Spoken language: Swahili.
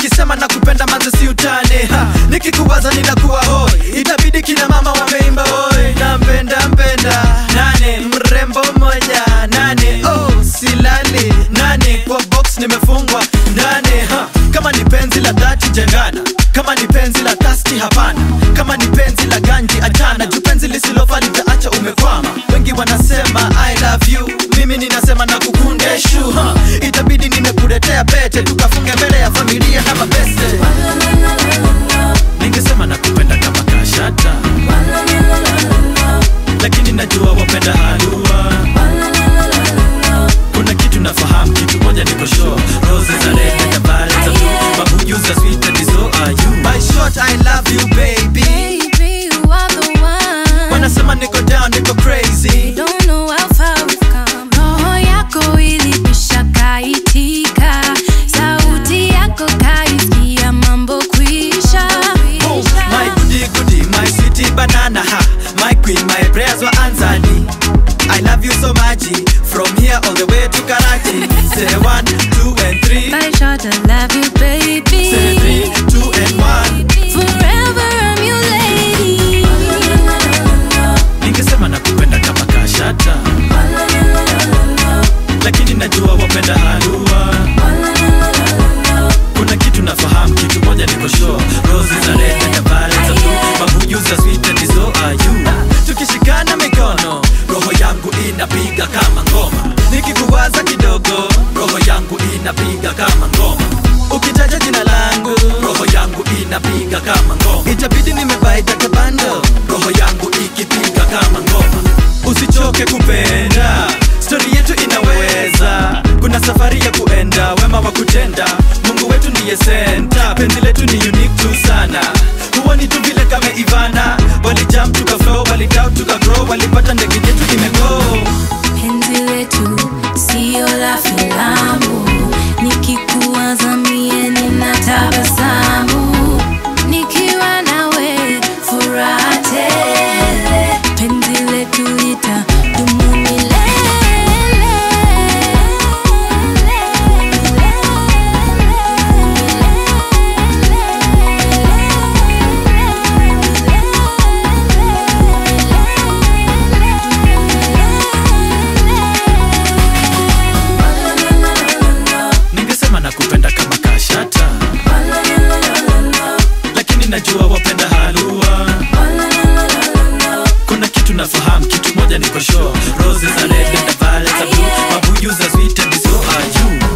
nikisema nakupenda manze si utane ha. nikikuwaza ninakuwa hoi itabidi kina mama wameimba hoi nampenda mpenda nane mrembo moja nane oh silali nane kwa box nimefungwa ndani ha. kama ni penzi la dhati jengana kama ni penzi la tasti hapana kama ni penzi la ganji achana juu penzi lisilofaa litaacha umekwama wengi wanasema i love you mimi ninasema na kukundeshu ha. itabidi nimekuletea pete tukafunge mbele ya familia kama beste ningesema nakupenda kama kashata lakini najua wapenda halua kuna kitu nafahamu kitu moja niko sure roses are red and the violets are blue mabuyu za sweet and so are you by short i love you baby Baby, you are the one. wanasema niko down niko crazy Don't know how far we've come. Roho yako ilipisha kaitika, sauti yako kaisikia, mambo kwisha. Oh, my goody goody, my sweetie banana ha. My queen, my prayers were answered. I love you so much. From here all the way to Karachi. Say one, two, and three. By short, I love you, baby. Say three, two, and one. Forever I'm your lady. Ningesema nakupenda kama kashata, lakini najua wapenda halua. Kuna kitu nafahamu, kitu moja niko sure. Roses are red and the violets are blue. Mabuyu za sweet and so are you. Tukishikana mikono, roho yangu inapiga kama ngoma. Nikikuwaza kidogo, roho yangu inapiga kama ngoma. Ukitaja jina langu, roho yangu inapiga kama ngoma. Itabidi nimebaita kabando, roho yangu ikipiga kama ngoma. Usichoke kupenda, stori yetu inaweza. Kuna safari ya kuenda, wema wa kutenda. Mungu wetu ndiye senta, penzi letu ni unique tu sana. Huwa ni tu vile kama Ivana, walijump tuka flow, walidoubt tuka grow, walipata ndege yetu imego. Penzi letu sio la filamu, nikikuwaza mie ninatabasamu, nikiwa nawe furaha tele. Penzi letu litadumu milele. Ningesema nakupenda kama kashata, lakini najua wapenda halua. Kuna kitu nafahamu, kitu moja niko sure. Roses are red and the violets are blue. Mabuyu za sweet and so are you.